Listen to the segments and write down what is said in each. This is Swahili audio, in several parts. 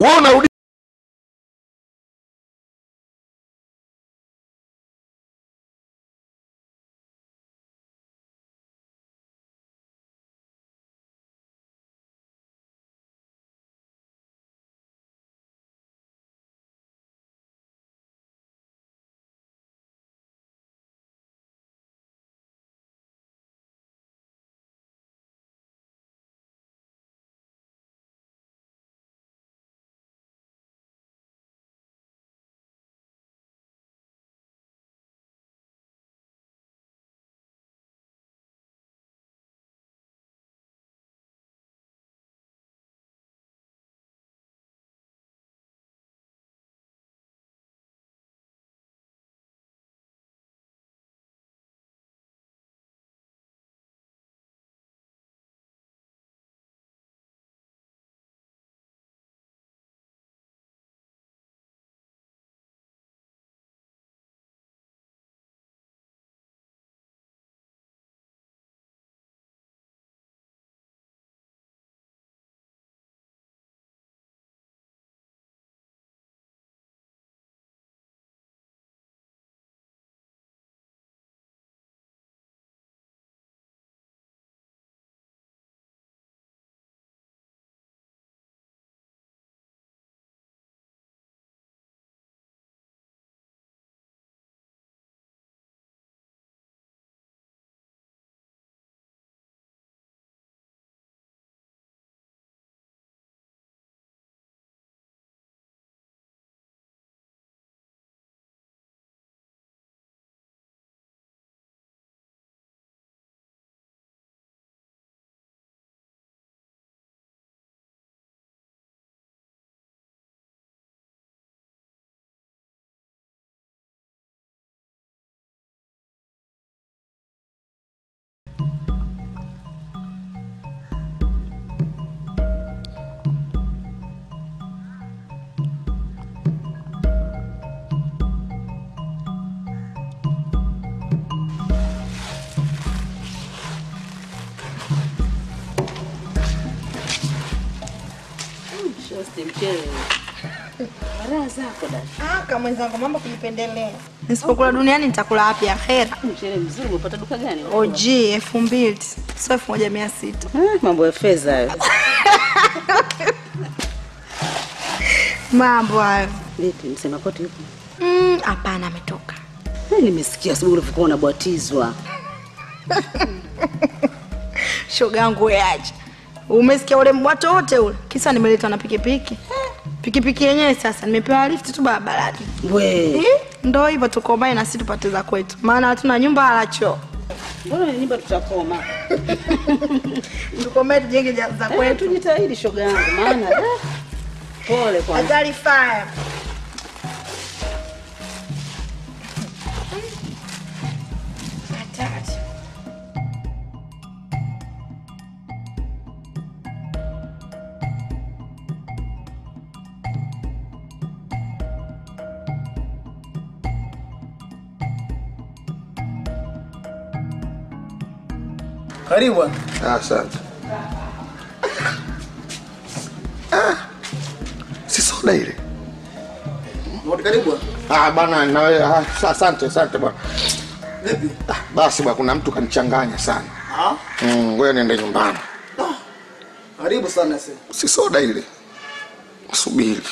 wewe unarudi Shosti mchele. Raha zako dada. Aka mwenzangu, mambo kujipendelea. Nisipokula duniani nitakula wapi? Akhera. Mchele mzuri umepata duka gani? OG elfu mbili sio elfu moja mia sita. Ah, mambo ya fedha hayo. Mambo hayo. Vipi msema koti yupo? Mm, Hapana, ametoka. Eh, Nimesikia asubuhi ulivyokuwa unabatizwa. Shoga yangu wewe acha. Umesikia ule mbwato wote ule? Kisa nimeletwa na pikipiki. Pikipiki yenyewe sasa nimepewa lift tu barabarani. We, Eh, Ndo hivyo tukomae na sisi tupate za kwetu, maana hatuna nyumba wala choo. mbona ni nyumba tutakoma? Tukomae tujenge ja- za Eh, kwetu. tujitahidi shoga yangu maana eh, pole kwanza. Hatari fire. Hatari. Karibu bwana. Ah, asante Ah, si soda ile Wote karibu bwana. ah, bana nawe ah, sa- asante asante bwana Vipi? ah, basi bwana kuna mtu kanichanganya sana Ah, mm, ngoja niende nyumbani karibu sana sasa. si soda ile subiri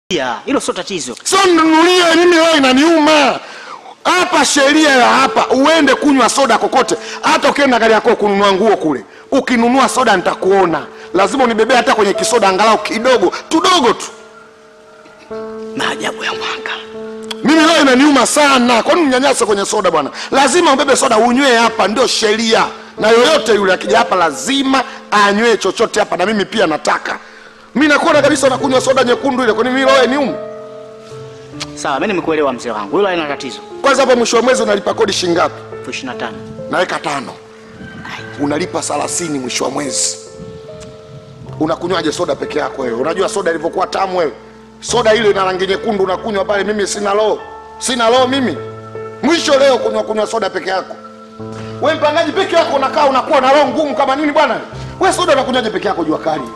Ya, hilo sio tatizo. sio mnunulie mimi wewe inaniuma hapa sheria ya hapa uende kunywa soda kokote hata ukienda gari yako kununua nguo kule ukinunua soda nitakuona lazima unibebee hata kwenye kisoda angalau kidogo tudogo tu Maajabu ya mwanga. mimi leo inaniuma sana kwani mnyanyasa kwenye soda bwana lazima ubebe soda unywe hapa ndio sheria na yoyote yule akija hapa lazima anywe chochote hapa na mimi pia nataka mi nakuona kabisa unakunywa soda nyekundu ile kwani mimi leo niume Sawa, mimi nimekuelewa mzee wangu. Hilo halina tatizo. kwanza hapo mwisho wa mwezi unalipa kodi shingapi elfu ishirini na tano. naweka tano unalipa thelathini mwisho wa mwezi unakunywaje soda peke yako wewe unajua soda ilivyokuwa tamu wewe soda ile ina rangi nyekundu unakunywa pale mimi sina loo sina loo mimi mwisho leo kunywa kunywa soda peke yako we mpangaji peke yako unakaa unakuwa na roho ngumu kama nini bwana we soda unakunywaje peke yako jua kali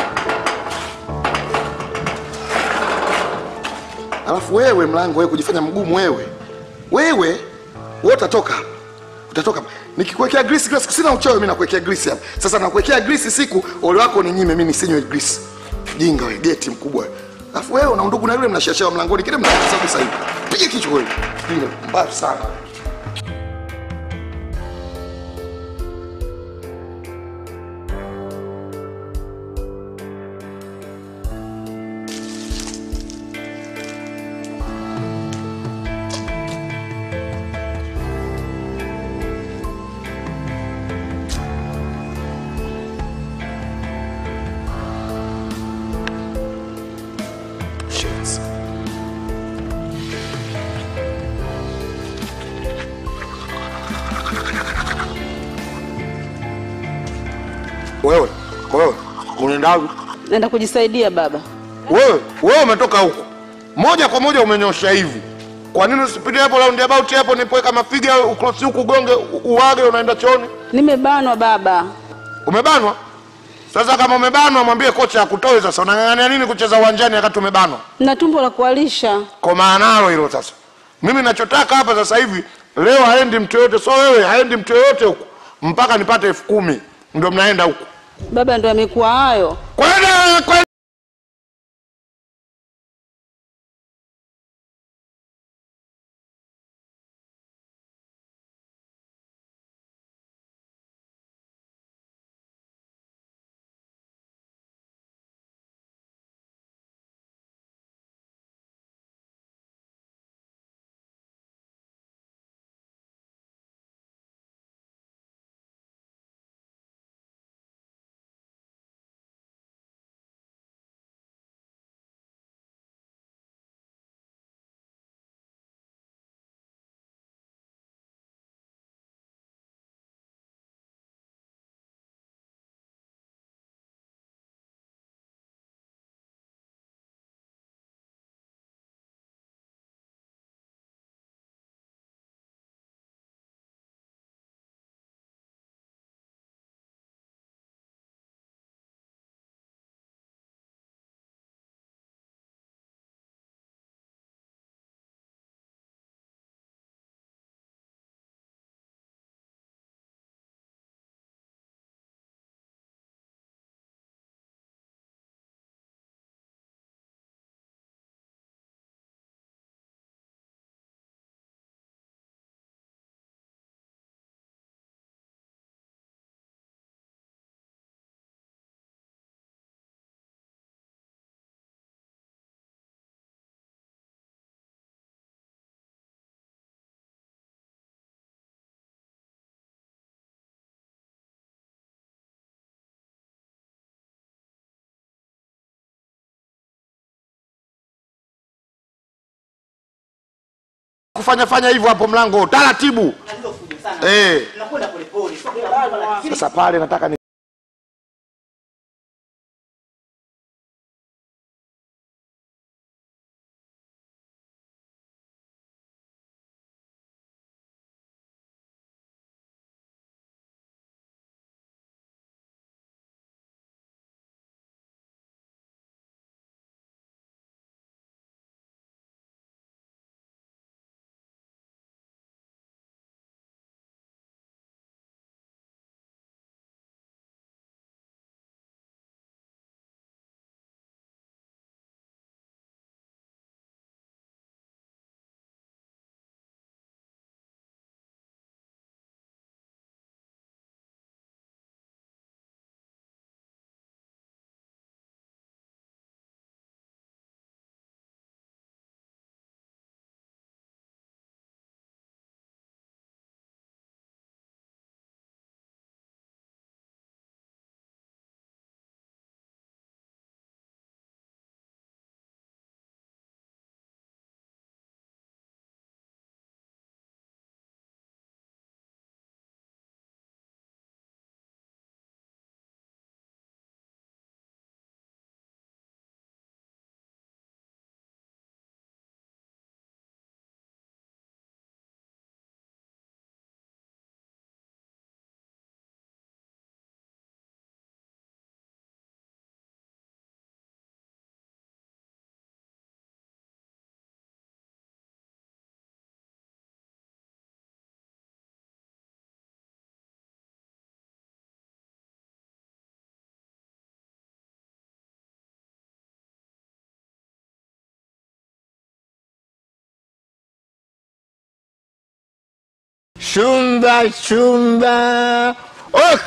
alafu wewe mlango wewe kujifanya mgumu wewe wewe wewe utatoka hapa utatoka hapa. nikikuwekea grisi kila siku sina uchoyo mimi nakuwekea grisi hapa sasa nakuwekea grisi siku ole wako ni nyime mimi nisinywe grisi jinga wewe geti mkubwa wewe. alafu wewe una undugu na yule mnashashia mlangoni kile mnakasa sasa hivi piga kichwa wewe jinga mbaya sana Shit. wewe wewe unaenda wapi Naenda kujisaidia baba. wewe wewe umetoka huko moja kwa moja umenyosha hivi kwa nini usipite hapo roundabout hapo nipoweka mafiga ukrosi huku ugonge u- uwage unaenda chooni Nimebanwa baba. umebanwa sasa kama umebanwa mwambie kocha akutoe sasa unang'ang'ania nini kucheza uwanjani wakati umebanwa Na tumbo la kualisha. kwa maanalo hilo sasa mimi nachotaka hapa sasa hivi leo haendi mtu yoyote so wewe haendi mtu yoyote huku mpaka nipate elfu kumi ndio mnaenda huku Baba ndo amekuwa hayo. kwenda kwenda kufanya fanya hivyo hapo mlango taratibu eh Nakwenda polepole. sasa pale nataka ni chumba chumba. Ok.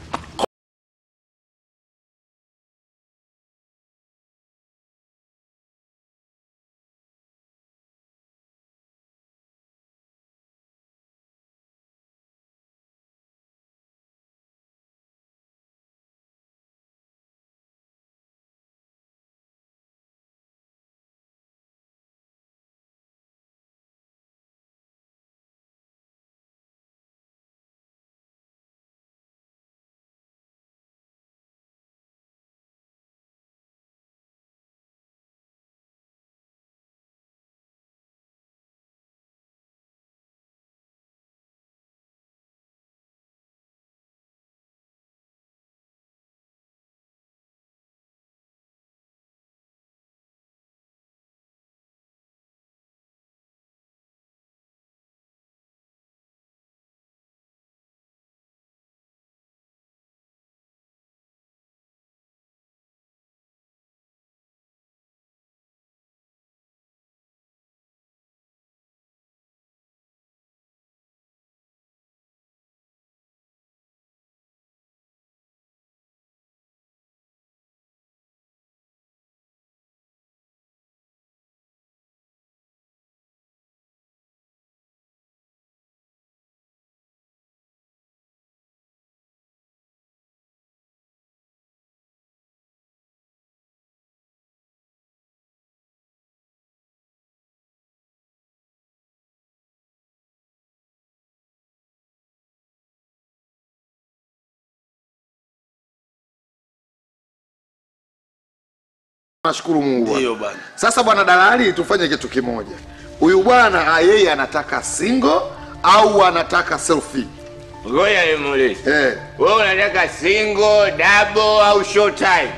Nashukuru Mungu. bwana. Ndio bwana. Sasa bwana dalali, tufanye kitu kimoja. Huyu bwana ah, yeye anataka single au anataka selfie? Ngoja nimuulize. Eh, Wewe unataka single, double au short time?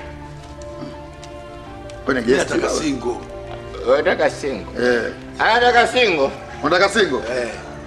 kwenye Mimi guest. nataka baba. single. Unataka single. Eh, Anataka single. unataka single? Eh,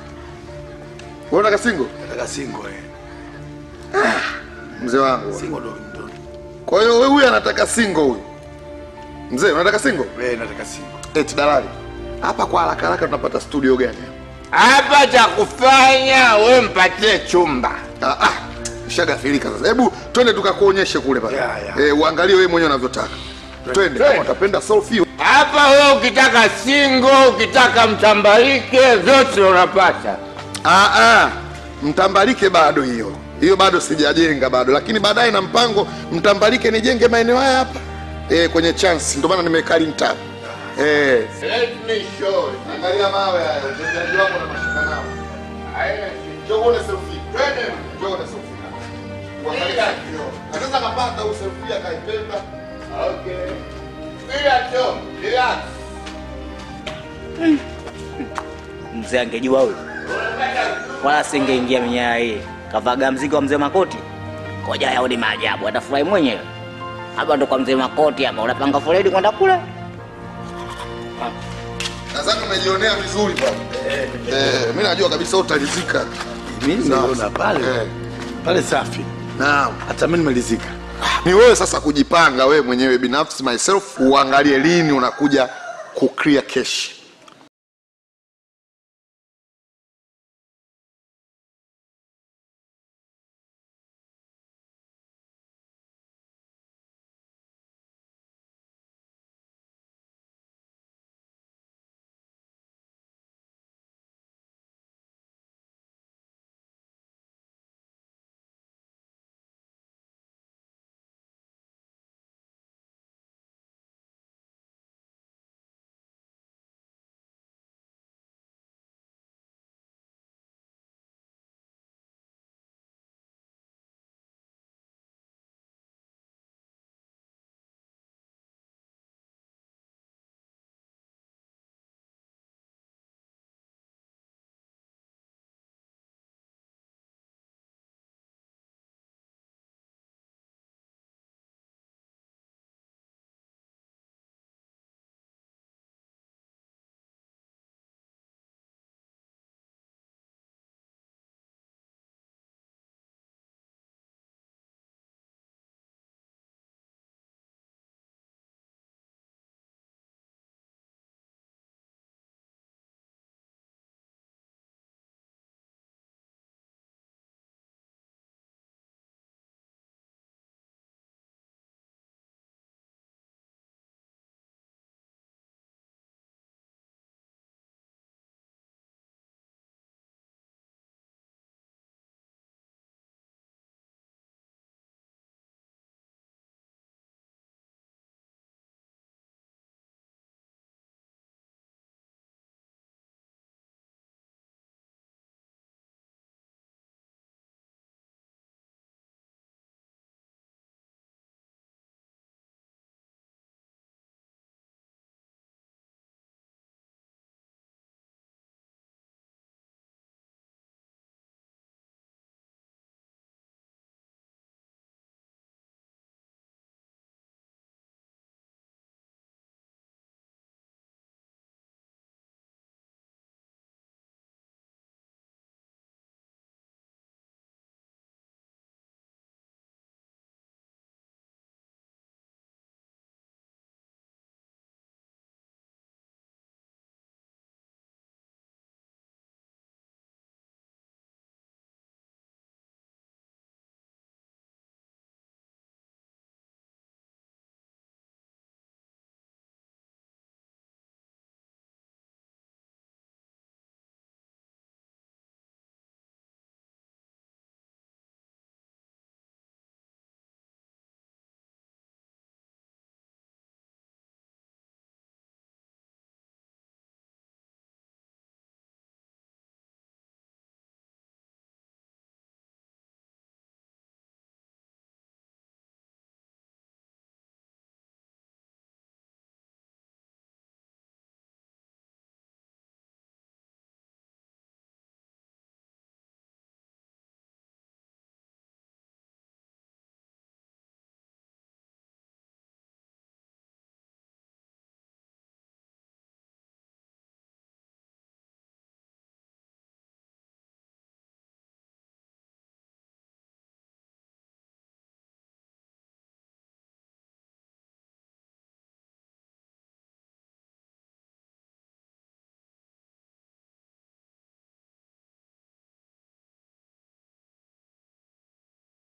Wewe unataka single? nataka single eh. Mzee wangu. bwana. Single ndo ndo. Kwa hiyo wewe huyu anataka single huyu. Mzee, unataka single? Eh, nataka single. Eti dalali. Hapa kwa haraka haraka tunapata studio gani? Hapa cha kufanya we mpatie chumba. Ah, ah. Shagafirika sasa. Hebu twende tukakuonyeshe kule pale. Ya, ya. Eh, uangalie wewe mwenyewe unavyotaka. Twende kama utapenda selfie. Hapa wewe ukitaka single, ukitaka mtambalike, vyote unapata. Ah, ah. Mtambalike bado hiyo. Hiyo bado sijajenga bado, lakini baadaye na mpango mtambalike nijenge maeneo haya hapa. Eh, kwenye chance ndio maana nimekaa tab. Eh. Let me show you. Angalia mawe haya, utendaji wako na mashaka nao. Haina Njoo uone selfie. Twende. Njoo uone selfie. Uangalie kioo. Na sasa kapata au selfie akaipenda. Okay. Bila tu, relax. Mzee angejua huyo, wala singeingia minyaa hii. Kavaga mzigo wa mzee Makoti, koja yaoni maajabu, atafurahi mwenyewe. Hapa ndo kwa mzee Makoti hapa, unapanga foleni kwenda kule. Nadhani umejionea vizuri bwana. Eh, mimi najua kabisa utalizika. Mimi naona pale. Eh. Pale safi. Naam. Hata mimi nimelizika. Ni wewe sasa kujipanga wewe mwenyewe binafsi myself uangalie lini unakuja ku clear cash.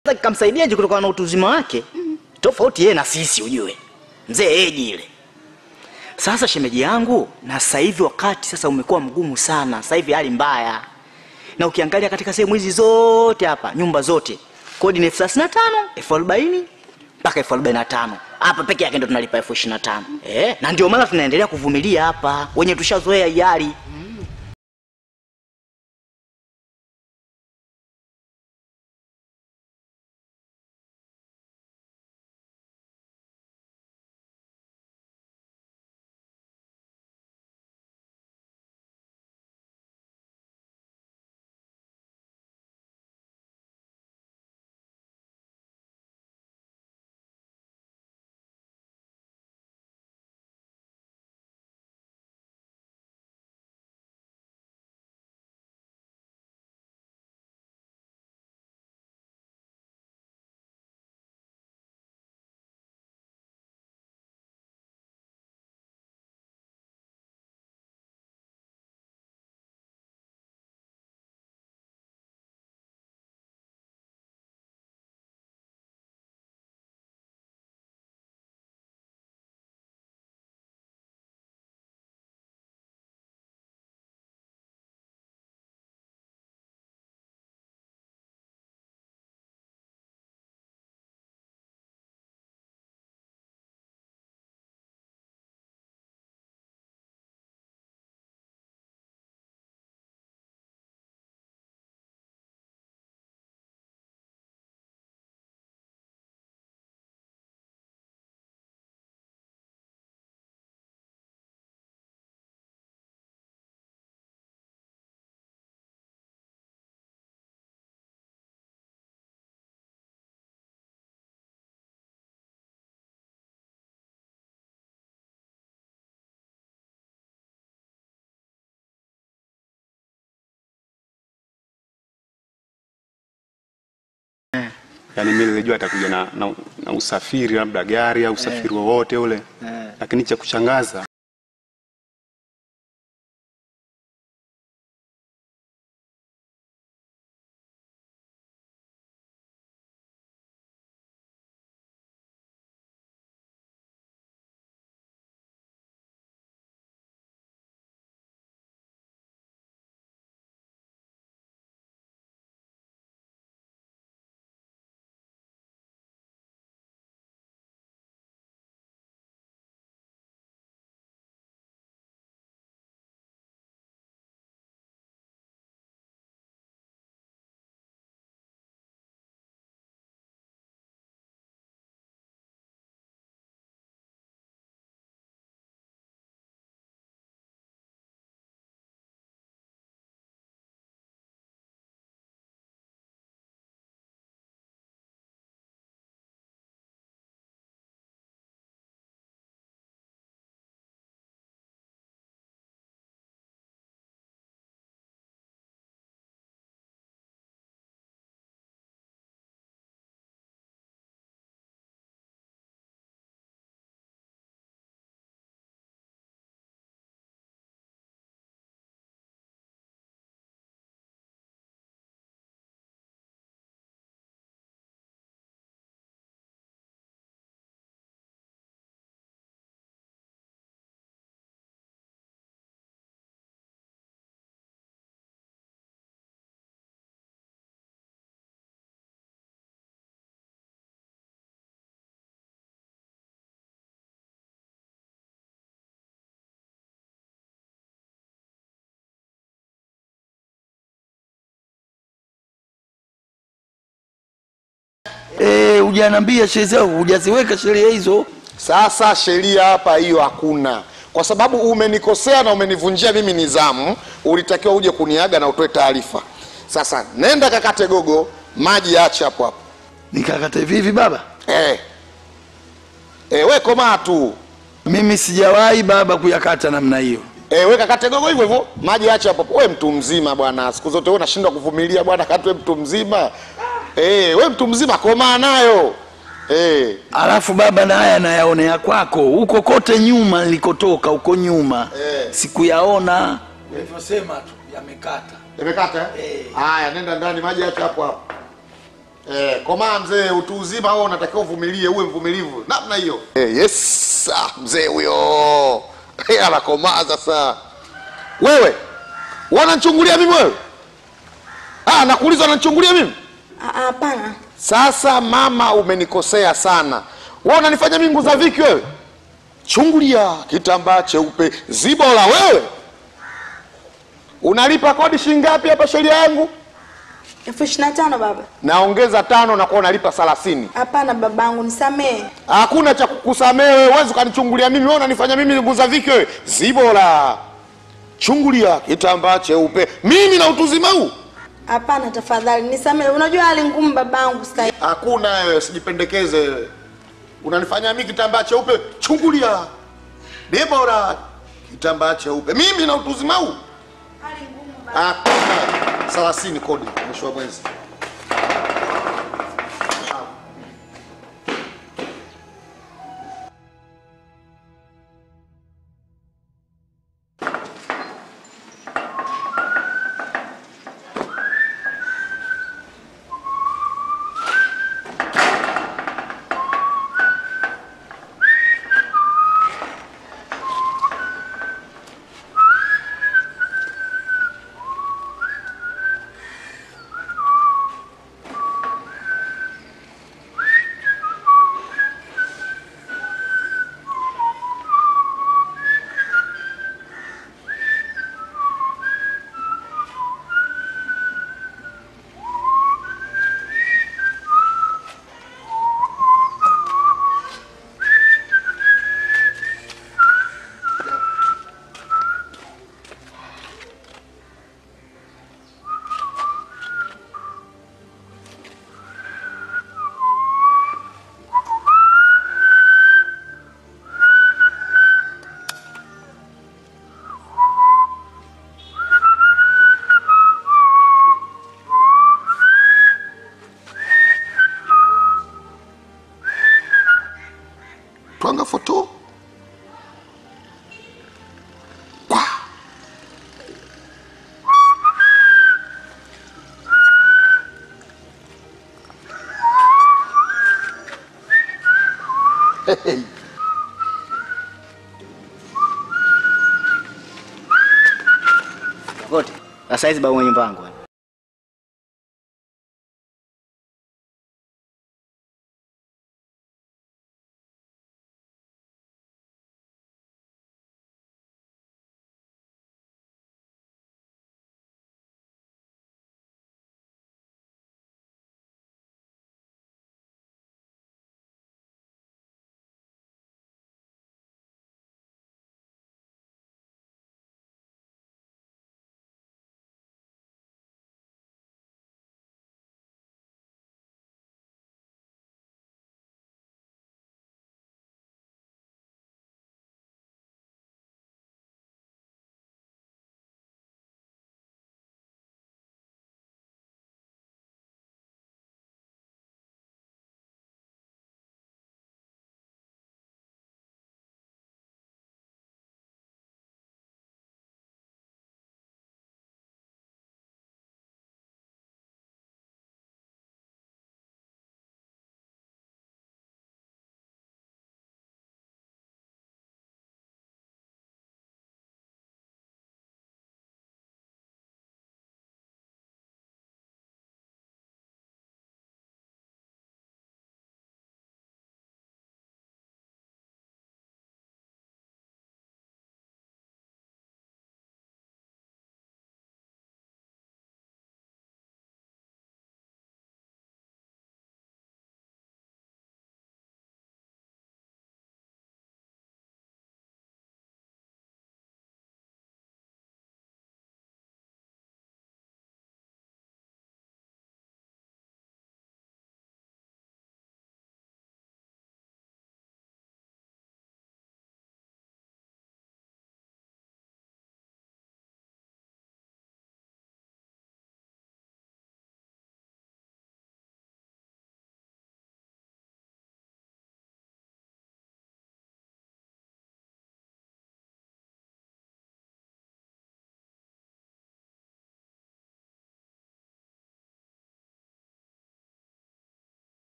Sasa kikamsaidiaje kutokana na utu uzima wake? Tofauti yeye na sisi ujue. Mzee eji ile. Sasa shemeji yangu, na sasa hivi wakati sasa umekuwa mgumu sana. Sasa hivi hali mbaya. Na ukiangalia katika sehemu hizi zote hapa, nyumba zote, kodi ni elfu thelathini na tano, elfu arobaini mpaka elfu arobaini na tano. Hapa peke yake ndo tunalipa elfu ishirini na tano. Eh, na ndio maana tunaendelea kuvumilia hapa. Wenye tushazoea hii hali. Yaani mimi nilijua atakuja na, na, na usafiri labda gari au usafiri wowote ule, lakini cha kushangaza Eh, hujaniambia sheria zao, hujaziweka sheria hizo. Sasa sheria hapa hiyo hakuna, kwa sababu umenikosea na umenivunjia mimi nizamu. Ulitakiwa uje kuniaga na utoe taarifa. Sasa nenda kakate gogo, maji ache hapo hapo. Nikakata hivi hivi baba? Eh. Eh, we komaa tu. Mimi sijawahi baba kuyakata namna hiyo. Eh, we kakate gogo hivyo hivyo, maji ache hapo hapo. We mtu mzima bwana, siku zote wewe unashindwa kuvumilia bwana, katwe mtu mzima. Eh, we mtu mzima komaa nayo. Eh. Alafu baba, na haya nayaonea kwako huko kote nyuma nilikotoka huko nyuma Eh. sikuyaona. Ulivyosema tu yamekata. Imekata eh? Haya, nenda ndani, maji ache hapo hapo. Eh, komaa mzee, utu uzima wewe unatakiwa uvumilie, uwe mvumilivu namna hiyo. Eh, yes, ah, mzee huyo Eh, anakomaa sasa. Wewe wananchungulia mimi wewe? Ah, nakuuliza wananchungulia mimi? Ah, ah, Hapana. Sasa mama, umenikosea sana. Wewe unanifanya mimi nguza viki wewe? Chungulia kitambaa cheupe zibola wewe. Unalipa kodi shilingi ngapi hapa sheria yangu? elfu ishirini na tano baba. Naongeza tano na kwa unalipa thelathini. Hapana babangu, nisamehe. Hakuna cha kukusamehe wewe, huwezi ukanichungulia mimi. Wewe unanifanya mimi nguza viki wewe? Zibola. Chungulia kitambaa cheupe. Mimi na utuzima huu? Hapana, tafadhali nisamehe. Unajua hali ngumu babangu sasa. hivi. Hakuna wewe, usijipendekeze wewe. Unanifanya mimi kitambaa cheupe, chungulia. Debora, kitambaa cheupe. Mimi na utuzima huu? Hakuna. Thelathini kodi mwisho wa mwezi. Twanga foto. Kwa. Hey. Kote. Sasa hizi babu mwenye mpango.